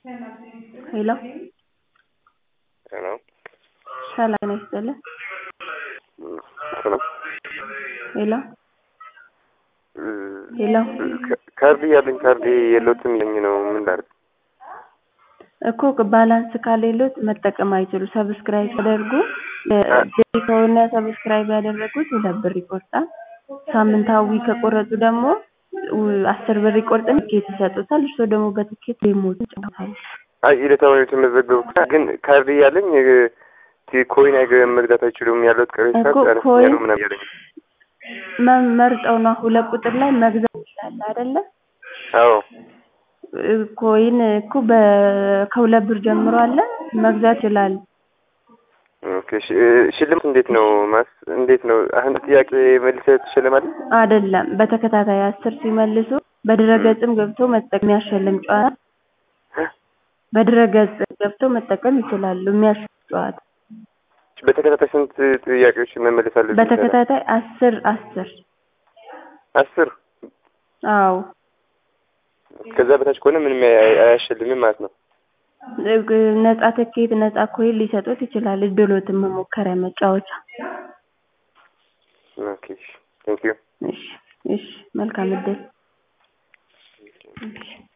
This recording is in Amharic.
ሄሎ ሄሎ ሰላም ጤና ይስጥልን ሰላም ሄሎ ሄሎ ካርድ እያለኝ ካርድ የለውትም እያለኝ ነው ምን ላድርግ? እኮ ባላንስ ከሌሎት መጠቀም አይችሉ ሰብስክራይብ ሲያደርጉ ዴሊ ከሆነ ሰብስክራይብ ያደረጉት ሁለት ብር ይቆርጣል። ሳምንታዊ ከቆረጡ ደግሞ አስር ብር ይቆርጥና ትኬት ይሰጡታል። እርስዎ ደግሞ በትኬት ጌሞች ይጫወታሉ። አይ ዕለታዊ ነው የተመዘገብኩት ግን ካርድ እያለኝ ኮይን አይገ መግዛት አይችሉም ያለት ቅሬታ እኮ ጨርስ ኮይን ያሉ ምናምን እያለኝ መ- መርጠው ነው ሁለት ቁጥር ላይ መግዛት ይችላል አይደለ? አዎ ኮይን እኮ በ- ከሁለት ብር ጀምሮ አለ መግዛት ይችላል። ኦኬ ሽ- ሽልማት እንዴት ነው ማስ እንዴት ነው አሁን ጥያቄ መልሰህ ትሸልማለህ? አይደለም በተከታታይ አስር ሲመልሱ በድረገጽም ገብቶ መጠቀም የሚያሸልም ጨዋታ በድረገጽ ገብቶ መጠቀም ይችላሉ። የሚያሸልም ጨዋታ በተከታታይ ስንት ጥያቄዎች መመለስ አለብኝ? በተከታታይ አስር አስር አስር አዎ ከዛ በታች ከሆነ ምንም አያ- አያሸልምም ማለት ነው። ነጻ ትኬት ነጻ ኮይን ሊሰጡት ይችላል። እድሎትን መሞከሪያ መጫወቻ። ኦኬ ቴንክ ዩ እሺ እሺ መልካም እድል። እሺ